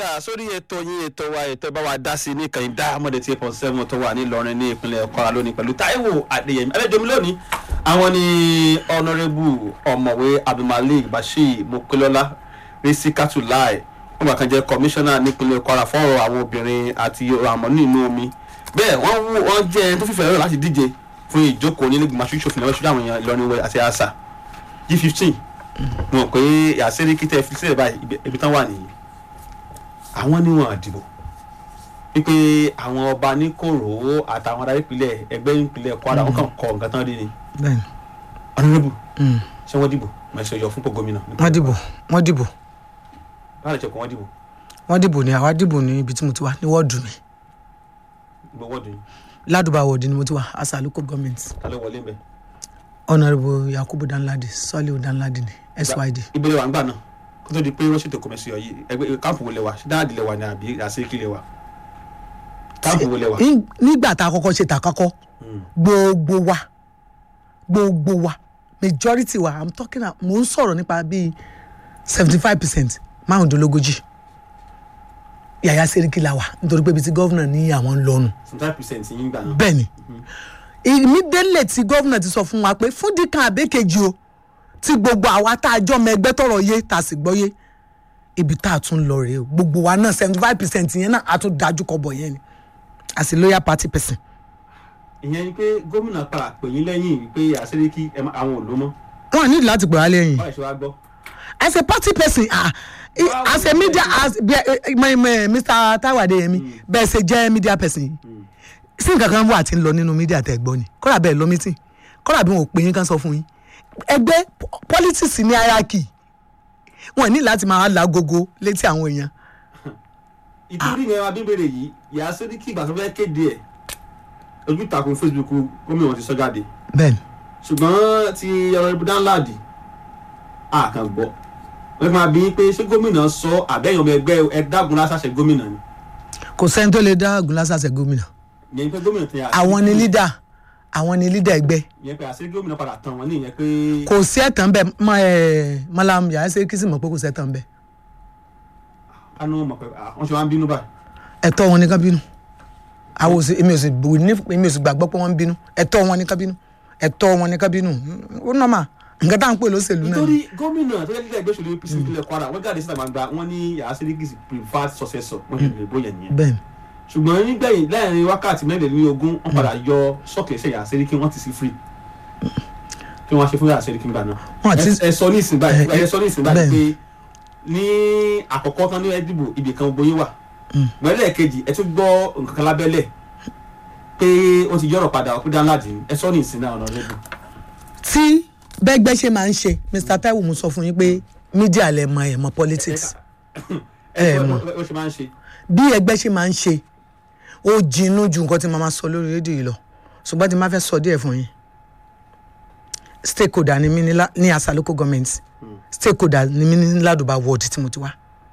padà sórí ètò yín ètò wa ètò bá wa dá sí ní ìkànnì Diamond eight point seven tó wà nílọrin ní ìpínlẹ̀ Kwara lónìí pẹ̀lú Táíwò Adéyẹmí ẹlẹ́jọ́mi lónìí àwọn ní ọ̀nàrẹ́bù ọ̀mọ̀wé Abdulmalik Bashir Mopelola Risikatu Lai wọ́n bá kan jẹ́ kọmíṣánná nípínlẹ̀ Kwara fọ́rọ̀ àwọn obìnrin àti àmọ́ nínú omi bẹ́ẹ̀ wọ́n wú wọ́n jẹ́ ẹni tó fífẹ́ rẹ̀ láti díje fún ìjókòó nílé gbìmọ̀ aṣojú ìṣòfin lọ́wọ́ ṣojú àwọn èèyàn Ìlọrin wẹ̀ àti àṣà G15 wọn pé àṣírí kí tẹ́ fi sílẹ̀ báyìí ibi tán wà nìyí àwọn ni wọn àdìbò wípé àwọn ọba ní kòrò àtàwọn adarí ìpínlẹ̀ ẹgbẹ́ ìpínlẹ̀ Kwara wọn kàn kọ nǹkan tán rí ni bẹ́ẹ̀ni ọ̀nàrẹ́bù mm. ṣé wọ́n dìbò mẹ̀sẹ̀ yọ fún pò gómìnà. wọ́n dìbò wọ́n dìbò báyìí lè jẹ́ kó wọ́n dìbò wọ́n dìbò ní àwa dìbò ní ibi tí mo ti wá ní wọ́ọ̀dù mi gbogbo wọ́ọ̀dù yìí ládùúgbà wọ́ọ̀dù ni mo ti wá as a local government ta ló wọlé mbẹ. honourable yakubu danladi sọ́líù danladi ni syd ìbéèrè wa ń gbà náà kó tó di pé wọ́n ṣètò kọ̀mẹ́sì yọ yìí ẹgbẹ́ káàpù wo lẹ wa ṣé dáàdì lẹ wa ni àbí àṣekí lẹ wa káàpù wo lẹ wa. Ní- nígbà tá a kọ́kọ́ ṣe tàkọ́kọ́ gbogbo wa gbogbo wa majority wa i'm talking about mo ń sọ̀rọ̀ nípa bíi seventy five percent márùndínlógójì yàyà sẹ́ríkì la wà nítorí pé ibi tí gọ́vnà ní àwọn ń lọ́nu seventy percent yín gbà náà. bẹ́ẹ̀ ni ìmídélé tí gọ́vnà ti sọ fún wa pé fún díkan àbẹ́kejì o tí gbogbo àwa tá a jọ mọ ẹgbẹ́ tọrọ yé tá a sì gbọ́ yé ibi tá a tún lọ rèé o gbogbo wa náà seventy five percent yẹn náà a tún dájú kọ bọ̀ yẹn ni as a loyal party person. ìyẹn ni pé gómìnà padà pè yín lẹ́yìn pé àṣíríkì àwọn ò ló mọ́ wọn ní láti pè wá lẹ́yìn báyìí ṣe wá gbọ́. as a party person ah i- Wow. as a media as bí ẹ my my mr taiwo adeyemi bẹ́ẹ̀ ṣe jẹ́ media person yìí sí nǹkan kan wà tí ń lọ nínú media tẹ́ gbọ́ ni kọ́ra bẹ́ẹ̀ lọ meeting kọ́ra bí wọn ò pè yín kan sọ fún yín ẹgbẹ́ po- politics ní hierarchy wọn ní láti máa lágogo létí àwọn èèyàn ìtúrí yẹn wá bíbèrè yìí ìyá sẹ́ríkì ìgbà tó fẹ́ kéde ẹ̀ ojú ìtàkùn Facebook gómìnà ti sọ jáde bẹ́ẹ̀ ni ṣùgbọ́n ti ọ̀rọ̀ ibùdó ńláàdì àkàn gbọ́ wọ́n máa bí i pé ṣé gómìnà sọ àbẹ́yàn ọmọ ẹgbẹ́ ẹ̀dágun lásàṣẹ gómìnà ni kò sẹ́ni tó lè dá ògùn lásàsẹ̀ gómìnà ìyẹn pé gómìnà ti àwọn ni leader àwọn ni leader ẹgbẹ́ ìyẹn pé àṣírí gómìnà padà tàn wọ́n ní ìyẹn pé kò sí ẹ̀tàn bẹ́ẹ̀ mọ ẹ̀ malam yàrá ṣe kí sì mọ̀ pé kò sí ẹ̀tàn bẹ́ẹ̀ kánú mọ̀ pé ah, wọ́n ṣe wá ń bínú báyìí ẹ̀tọ́ wọn ní ká bínú àwọn òsì èmi ò sì bò ní èmi ò sì gbàgbọ́ pé wọ́n ń bínú ẹ̀tọ́ wọn ní ká bínú ẹ̀tọ́ wọn ní ká bínú ó nọ́mà nǹkan tá à ń pè lóṣèlú náà nítorí ni. gómìnà tó yẹ kí ẹgbẹ́ òṣèlú APC ìpínlẹ̀ Kwara wọ́n jáde síta gbangba wọ́n ní yàrá sẹ́ríkì preferred successor wọ́n ti lè bóyá nìyẹn bẹ́ẹ̀ ni ṣùgbọ́n nígbẹ̀yìn láàrin wákàtí mẹ́rìnlélógún wọ́n padà yọ sọ́ọ̀kì ẹ̀ṣẹ̀ yàrá sẹ́ríkì wọ́n ti sí free kí wọ́n á ṣe fún yàrá sẹ́ríkì nígbà náà Wọ́n àti- ẹ ẹ sọ ní ìsìn báyìí ẹ- ẹ sọ ní ìsìn báyìí bẹ́ẹ̀. pé ní àkọ́kọ́ tán ní ẹ̀dìbò ibì kan gbóyè wà gbẹ́lẹ̀ kejì ẹ tún gbọ́ nǹkan kan lábẹ́lẹ̀ pé wọ́n ti yọ̀rọ̀ padà ọ̀pẹ́ dáńláàdì ẹ sọ ní ìsìn náà ọ̀nà lẹ́dùn tí bẹ́gbẹ́ ṣe máa ń ṣe Mr Taiwo mo sọ fún yín pé media lẹ mọ ẹ̀ mọ politics ẹ ẹ sọ mọ̀. ó ṣe máa ń ṣe bí ẹgbẹ́ ṣe máa ń ṣe ó jinú ju nǹkan tí màá máa sọ lórí rédíò yìí lọ ṣùgbọ́n tí màá fẹ́ sọ díẹ̀ fún yín stakeholder ni mí ní lá- ní asa local government stakeholder ni mí ní ládùúgbà ward tí mo ti wá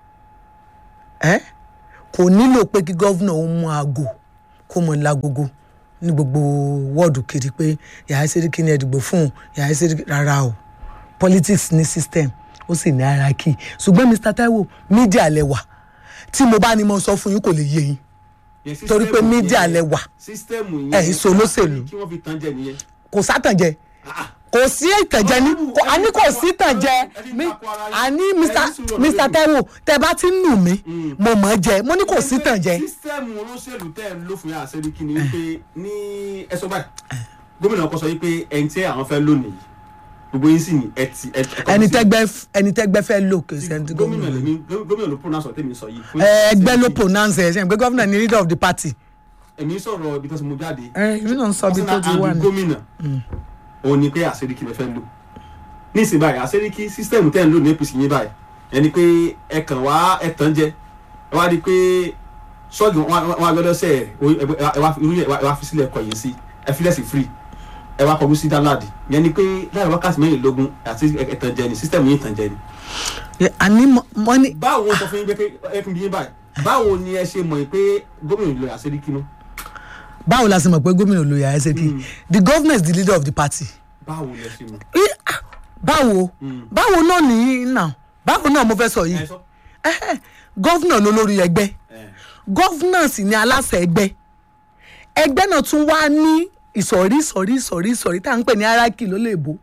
ẹ kò nílò pé kí gọ́vnà ó mú aago kó mọ lágogo ní gbogbo wọ́ọ̀dù kiri pé yàrá sẹ́ríkì ní ẹ̀dìgbò fún un yàrá sẹ́ríkì rárá o politics ní system ó sì ní hierarchy ṣùgbọ́n Mr Taiwo media lẹ wà tí mo bá ní mo sọ fún yín kò lè yé yín Yẹn torí pé sísítẹ́ẹ̀mù media yẹn- lẹ wà sísítẹ́ẹ̀mù ẹ̀ yẹn ìṣó olóṣèlú. kí wọ́n fi tán jẹ nìyẹn kò sátànjẹ kò sí ìtànjẹ ní kò àní kò sí ìtànjẹ mi àní Mr Mr Taiwo tẹ bá ti ń nù mí mo mọ̀ ọ́ jẹ mo ní kò sí ìtànjẹ sísítẹ́ẹ̀mù olóṣèlú tẹ́ ẹ̀ ń lò fún yàrá sẹ́ríkì ni wípé ní ẹ sọ báyìí gómìnà ọkọ sọ wípé ẹni tí àwọn fẹ́ lónìí gbogbo yín sì ní ẹ ti ẹ ẹ- ẹni tẹgbẹ ẹni tẹgbẹ fẹ́ lò kò sí ẹni tí gómìnà gómìnà lèmi gómìnà ló pronounce ọ̀tẹ̀ mi sọ yìí. fún ẹ ẹgbẹ́ ló Sẹ́ríkì. pronounce ẹ ṣe pé gómìnà ni leader of the party èmi sọ̀rọ̀ ibi tó ti mú jáde ẹ èmi náà ń sọ bí tó ti wà and ní. gómìnà òun ni pé àṣíríkì lè fẹ́ lò ní ìsìn báyìí àṣíríkì sísítẹ́ẹ̀mù tẹ́ ń lò ní APC yín báyìí ẹni pé ẹ kàn wá ẹ tàn jẹ ẹ wá rí i pé ṣọ́ọ̀gì wọn wọn agbẹ́dọ́ sẹ́ ẹ ẹ wá irú yẹn ẹ wá fi sílẹ̀ ẹ̀kọ́ yìí sí ẹ fi lẹ́sìn free ẹ wá kọjú sí dáńláàdì yẹn ni pé láàrin wákàtí mẹ́rìnlélógún àti ẹ tàn jẹ ni sísítẹ́ẹ̀mù yín tàn jẹ ni. Ẹ, àní mo- mo ní báwo wọn sọ fún yín pé ẹ fún yín báyìí báwo ni ẹ ṣe mọ̀ pé gómìnà ìlú àṣíríkì náà báwo la ṣe mọ̀ pé gómìnà ló yà ẹsẹ̀ kí the governor is the leader of the party báwo ni ẹ ṣe mọ̀. Í, ah, báwo báwo náà nìyí náà báwo náà mo fẹ́ sọ yìí ẹ sọ Ẹhẹ́, gọ́vnà ló lórí ẹgbẹ́ gọ́vnà sì ni aláṣẹ ẹgbẹ́ ẹgbẹ́ náà tún wá ní ìsọ̀rí ìsọ̀rí ìsọ̀rí ìsọ̀rí tá à ń pè ní hierarchy ló lè bó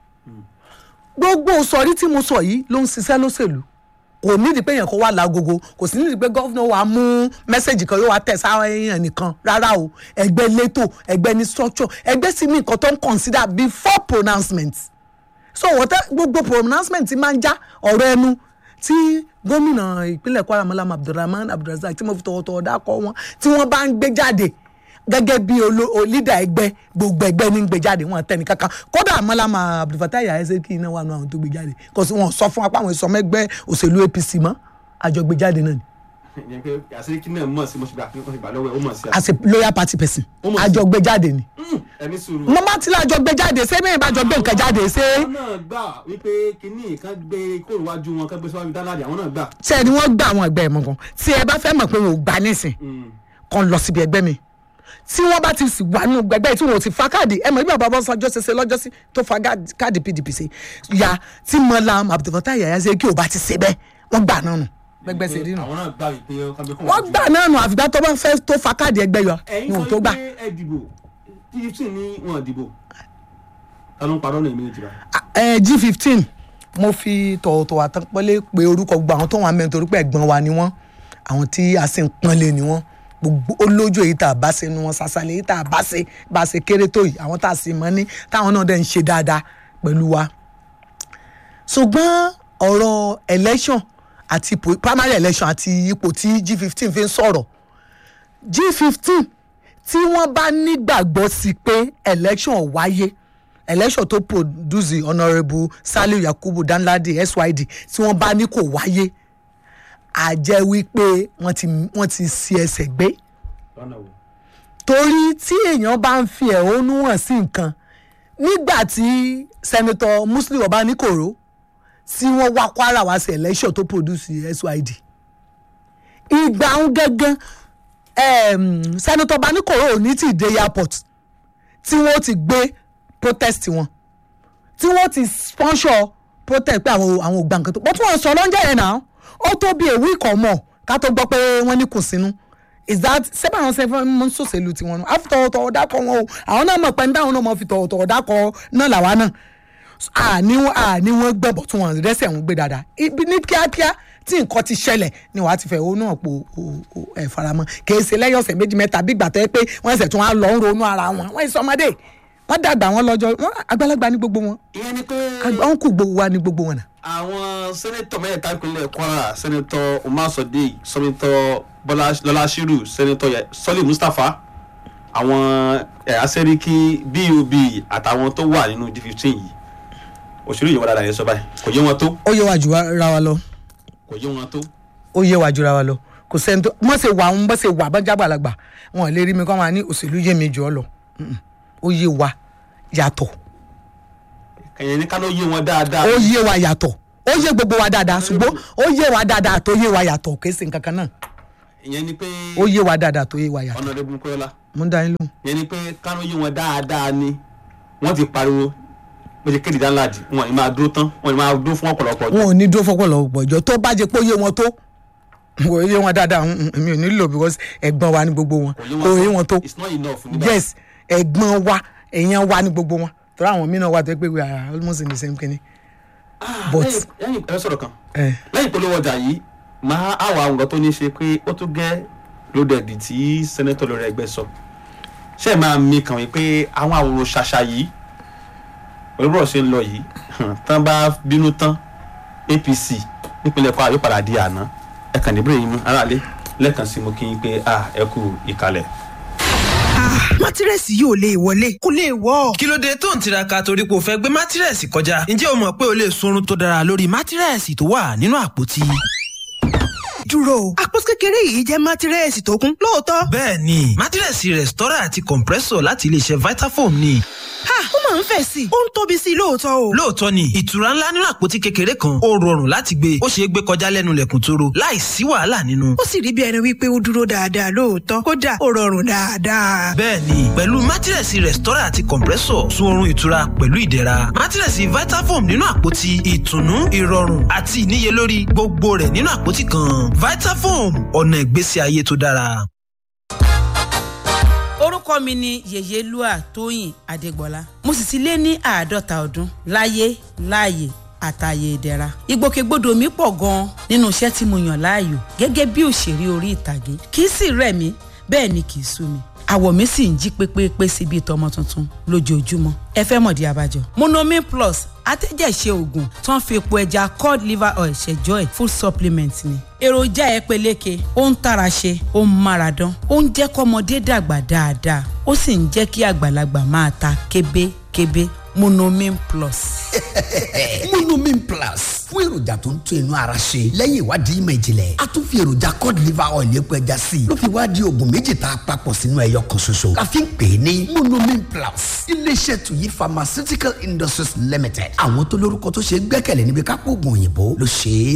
gbogbo ìsọ̀rí tí mo sọ yìí ló ń ṣiṣẹ́ lóṣèlú kò nídìí pé èèyàn kan wà lágogo kò sí nídìí pé gọ́vnà wa mú mẹ́sẹ̀gì kan yóò wá tẹ̀ sáwọn èèyàn nìkan rárá o ẹgbẹ́ létò ẹgbẹ́ ní structure ẹgbẹ́ sì ní nǹkan tó ń consider before pronouncement so wọ́n tẹ́ gbogbo pronouncement ti máa ń já ọ̀rọ̀ ẹnu tí gómìnà ìpínlẹ̀ kwara malam abdulrahman abdulrasaq tí mo fi tọwọ́tọwọ́ dákọ̀ wọn tí wọ́n bá ń gbé jáde gẹ́gẹ́ bí olídà ẹgbẹ́ gbogbo ẹgbẹ́ ní ń gbé jáde wọn tẹ́ni kankan kódà malam abdulfatai ayẹsẹ kí iná wà nù àwọn tó gbé jáde kò sí wọn sọ fún apá àwọn ìsọmọ ẹgbẹ́ òṣèlú apc mọ́ àjọ gbé jáde náà ni ìyẹn pé àṣírí náà mọ̀ sí mo ṣe gbà pé wọ́n ti gbà lọ́wọ́ ẹ̀ ó mọ̀ sí as a loyal party person Ó mọ̀ sí. àjọ gbé jáde ni ẹni sùúrù. mo máa ti lájọ gbé jáde ṣé bẹ́ẹ̀ bá jọ gbé nǹkan jáde ṣé àwọn náà gbà wípé kínní kan gbé kóòrò wájú wọn kan gbé síwájú dáńláàdì àwọn náà gbà. ṣé ni wọ́n gbà àwọn ẹgbẹ́ ẹ̀ mọ́ kan tí ẹ bá fẹ́ mọ̀ pé wọn ò gbà nísìn kan lọ síbi ẹgbẹ́ mi tí wọ́n bá ti sì wà nínú ẹgbẹ́ tí wọn ò ti fa káàdì ẹ mọ̀ bí bàbá bọ́sán ọjọ́ ṣẹṣẹ lọ́jọ́sí tó fa gáàdì- káàdì pdp ṣe ya tí Malam Abdulfatai Yahaya ṣe kí o bá ti ṣe bẹ́ẹ̀ wọ́n gbà náà nù gbẹgbẹ́ ṣe rí nù àwọn náà gbà wípé kan gbé kóòrò wọ́n gbà náà nù àfìgbà tó bá fẹ́ tó fa káàdì ẹgbẹ́ yọ ẹ̀yin ni ò sọ tó gbà pé ẹ dìbò fifteen ní wọn dìbò ta ló ń parọ́ náà èmi ìjìbá. ẹ g fifteen mo fi tọ̀wọ̀tọ̀wọ̀ àtọ́pọ́lé pé orúkọ gbogbo àwọn tó wà mẹ́rin torí pé ẹ̀gbọ́n wa ni wọ́n àwọn tí a sì ń pọ́nlé ni wọ́n gbogbo olójú èyí tá a bá ṣe nu wọn ṣàṣàlẹ̀ èyí tá a bá ṣe bá a ṣe kéré tó yìí àwọn tá a sì mọ́ ní táwọn náà dẹ̀ ń ṣe dáadáa pẹ̀lú wa ṣùgbọ́n ọ̀rọ̀ election àti ipò primary election àti ipò tí g fifteen fi ń sọ̀rọ̀ g fifteen tí wọ́n bá nígbàgbọ́ sí pé election wáyé election tó produce honourable saliu yakubu danladi syd tí wọ́n bá ní kò wáyé a jẹ́ wípé wọ́n ti wọ́n ti si ẹsẹ̀ gbé lọ́nà wo. torí tí èèyàn bá ń fi ẹ̀hónú hàn sí nǹkan nígbà tí senator muslim ọbaníkòró tí wọ́n wá kwara wá sí election tó produce syd ìgbà ń gángan um, senator ọbaníkòró ò ní tí ì dé airport tí wọ́n ti gbé protest wọn tí wọ́n ti sponsor protest pé àwọn àwọn ò gba nǹkan tó bọ́ tí wọ́n sọ lọ́njẹ́ yẹn náà ó tó bí a week or more ká tó gbọ́ pé wọ́n ní kùn sínú is that sẹ́bà àwọn sẹ́fẹ́ mọ́ sòṣèlú tiwọn nù àfi tọ̀wọ̀tọ̀wọ̀ dákọ̀ wọn o àwọn náà mọ̀ pé ní táwọn náà mọ̀ fi tọ̀wọ̀tọ̀wọ̀ dákọ̀ náà làwa náà àní àní wọn gbẹ̀bọ̀ tí wọ́n rẹ́sẹ̀ wọn gbé dáadáa ibi ní kíákíá tí nǹkan ti ṣẹlẹ̀ ni wàá ti fẹ̀ owó náà po ẹ̀ faramọ́ kì í ṣe lẹ́yìn ọ̀sẹ̀ méjì mẹ́ta bí gbàtọ́ pé wọ́n ẹsẹ̀ tí wọ́n á lọ ń ronú ara wọn wọ́n ìsọmọdé wọ́n dàgbà wọn lọ́jọ́ wọn àgbàlagbà ní gbogbo wọn ìyẹn ni pé àgbà wọn kù gbogbo wa ní gbogbo wọn náà. àwọn sẹ́nẹ́tọ̀ mẹ́ta ìpínlẹ̀ kwara sẹ́nẹ́tọ̀ umar sadiq sẹ́nẹ́tọ̀ bọ́lá lọ́lá shiru sẹ́nẹ́tọ̀ Yẹ- sọ́lé mustapha àwọn ẹ̀yà sẹ́ríkì bob àtàwọn tó wà nínú g fifteen yìí òṣèlú yìí wọ́n dáadáa yẹn sọ báyìí kò yé wọn tó ó yẹ wá jù ra wa lọ kò yé wọn tó. ó yẹ wá jù ra wa lọ kò sẹ́ni tó mọ̀ ṣe wà ń bọ́ ṣe wà bọ́ jágbàlagbà wọn ò lè rí mi kọ́ máa ní òṣèlú yé mi jù ọ lọ Mm-mm. ó yé wa yàtọ̀ ẹ̀yìn ní kánú yé wọn dáadáa. ó yé wa yàtọ̀ ó yé gbogbo wa dáadáa ṣùgbọ́n ó yé wa dáadáa tó yé wa yàtọ̀ kì í ṣe nǹkan kan náà ìyẹn ni pé ó yé wa dáadáa tó yé wa yàtọ̀ ọ̀nàdẹ́bùn kọ́lá mo ń dá yín lóhùn. ìyẹn ni pé kánú yé wọn dáadáa ni wọ́n ti pariwo bó ṣe kéde dáńláàdì wọn ni máa dúró tán wọn ni máa dúró fún ọ̀pọ̀lọpọ̀ ọjọ́. wọn ò ní dúró fọ́pọ̀lọpọ̀ ìjọ tó bá jẹ́ pé ó yé wọn tó kò yé wọn dáadáa mm, mm, èmi ò nílò because ẹ̀gbọ́n wa ní gbogbo wọn kò yé wọn tó it's not enough nígbà yes ẹ̀gbọ́n wa èèyàn wa ní gbogbo wọn torí àwọn mìíràn wà tó pé we are almost in the same kinní. but lẹ́yìn lẹ́yìn ẹ sọ̀rọ̀ kan ẹ lẹ́yìn polówó ọjà yìí máa àwọ̀ àwọn nǹkan tó ní ṣe pé ó tún gẹ́ lódẹ̀dì tí sẹ́nẹ́tọ̀ lórí ẹgbẹ́ sọ ṣé ẹ máa mi kàn wí pé àwọn àwòrán ṣàṣà yìí pẹ̀lú bọ́ọ̀ ṣe ń lọ yìí tán bá bínú tán apc nípínlẹ̀ kwara yóò padà di àná ẹ kàn ní bírèyìn mú aráàlú lẹ́ẹ̀kan sí mo kí yín pé ah ẹ kú ìkàlẹ̀. mátírẹ́sì yóò lè wọlé kó lè wọ́. kí ló dé tó ń tiraka torí pé o fẹ́ gbé mátírẹ́sì kọjá ǹjẹ́ o mọ̀ pé o lè sunrun tó dára lórí mátírẹ́sì tó wà nínú àpótí. dúró o àpò kékeré yìí jẹ́ mátírẹ́sì tó kún lóòótọ́. bẹ́ẹ̀ ni mátírẹ́sì rẹ̀stọ́rà àti compressor láti iléeṣẹ́ vitafoam ni. ha ó máa ń fẹ̀ sí i ó ń tóbi sí i lóòótọ́ o. lóòótọ́ ni ìtura ńlá nínú àpótí kékeré kan ó rọrùn láti gbé ó ṣeé gbé kọjá lẹ́nu lẹ̀kùn tóró láì sí wàhálà nínú. ó sì rí bí ẹni wípé ó dúró dáadáa lóòótọ́ kódà ó rọrùn dáadáa. bẹ́ẹ̀ni pẹ̀lú mátírẹ̀sì rẹ̀stọ́rà àti compressor sun oorun ìtura pẹ̀lú ìdẹ̀ra mátírẹ̀sì vitafoam nínú àpótí ìtùnú ìrọ̀rùn àti ìníyelórí gbogbo rẹ̀ nínú àpótí kan vitafoam ọ̀nà ìgbésí ayé tó dára. orúkọ mi ni yèyélúà tóyìn adégbọlá mo sì ti lé ní àádọ́ta ọdún láyé láàyè àtàyè ìdẹ̀ra ìgbòkègbodò mi pọ̀ gan-an nínú iṣẹ́ tí mo yàn láàyò gẹ́gẹ́ bí òṣèré orí ìtàgé kì í sì rẹ̀ mí bẹ́ẹ̀ ni kì í sú mi àwọ̀ mi sì ń jí pépépé sí bíi tọmọ tuntun lójoojúmọ́ ẹ fẹ́ mọ̀dí abájọ. monomin plus atẹ́jẹ̀ṣe oògùn tó ń fi epo ẹja cod liver oil ṣẹjọ́ ẹ̀ full supplement ni. èròjà ẹ peléke ó ń tara ṣe ó ń mára dán ó ń jẹ́ kọ́mọdé dàgbà dáadáa ó sì ń jẹ́ kí àgbàlagbà máa ta kébékébé monomin plus. monomin plus fún èròjà tó ń tún inú ara ṣe lẹ́yìn ìwádìí ìmọ̀ ìjìnlẹ̀ a tún fi èròjà cod liver oil epo ẹja sí i ló fi wá di oògùn méjì tá a papọ̀ sínú ẹyọ kan ṣoṣo la fi ń pè é ní monomin plus iléeṣẹ́ tuyi pharmaceutical industries limited àwọn tó lórúkọ tó ṣe é gbẹ́kẹ̀lé níbi kápò oògùn òyìnbó ló ṣe é.